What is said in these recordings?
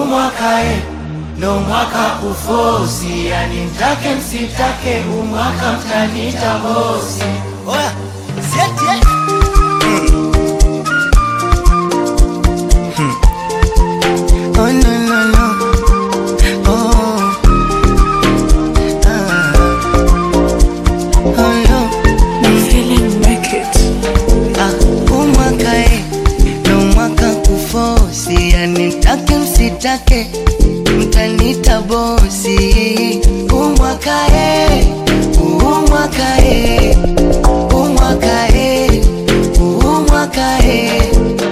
umwakae ndo mwaka kufosi, yani mtake msitake, umwaka mtanita bosi. Oya, sieti eh? Oh, no, no, no. Oh. Ah. Oh, no. Ah, huu mwaka eh, ndo mwaka kufosi, yani mtake msitake, mtanita bosi. Huu mwaka eh, huu mwaka eh, huu mwaka eh, huu mwaka eh.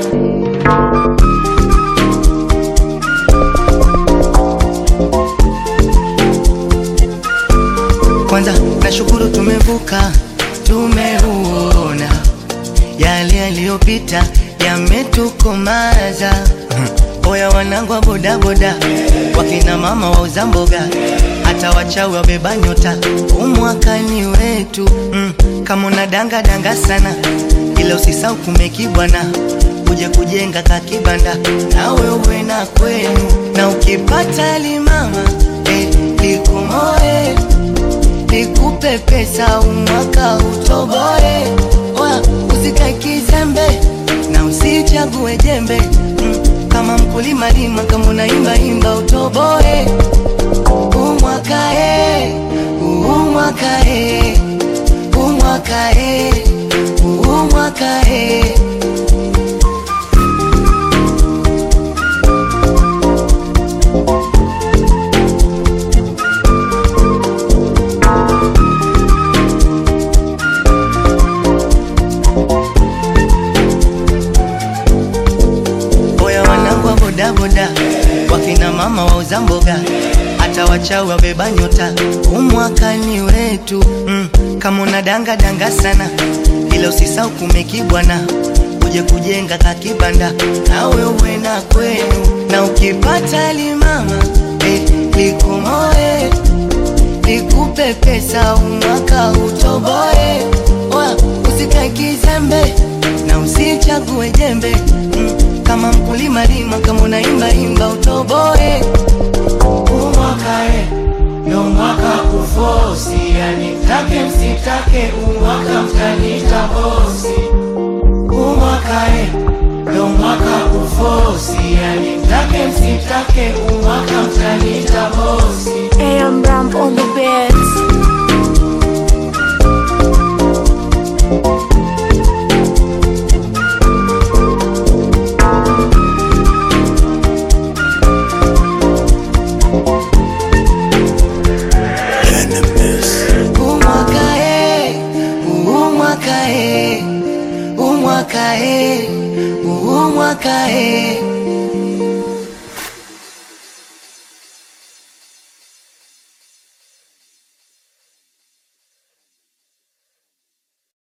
Kwanza nashukuru tumevuka, tumeuona yale yaliyopita yametukomaza. Oya wanangu wa bodaboda, wakina mama wauza mboga, hata wachawi wabeba nyota, umwakani wetu mm. Kama una danga danga sana, ila usisau kumekibwana, uje kujenga kakibanda, nawe uwe na kwenu, na ukipata limama eh, likumoe nikupe pesa umwaka utoboe. Oya, usikae kizembe na usichague jembe mm, kama mkulima lima, kama unaimba imba utoboe. Umwaka e, umwaka e, umwaka e, umwaka e. Oya wanangu wa bodaboda, wakina mama wauza mboga, hata wachawi wabeba nyota, umwakani wetu mm. Kama una danga danga sana, ila usisau kumekibwana, uje kujenga kakibanda, nawe uwe na kwenu, na ukipata limama eh, likumoe nikupe pesa umwaka utoboe. Oya, usikae kizembe na usichague jembe mm, kama mkulima lima, kama unaimba imba utoboe. umwakae ndo mwaka kufosi, yani mtake msitake, umwaka mtanita bosi. Umwakae ndo mwaka kufosi, yani mtake msitake, umwaka mtanita bosi. AM Ramp on the beats. Umwaka e, umwaka e, umwaka e, umwaka e.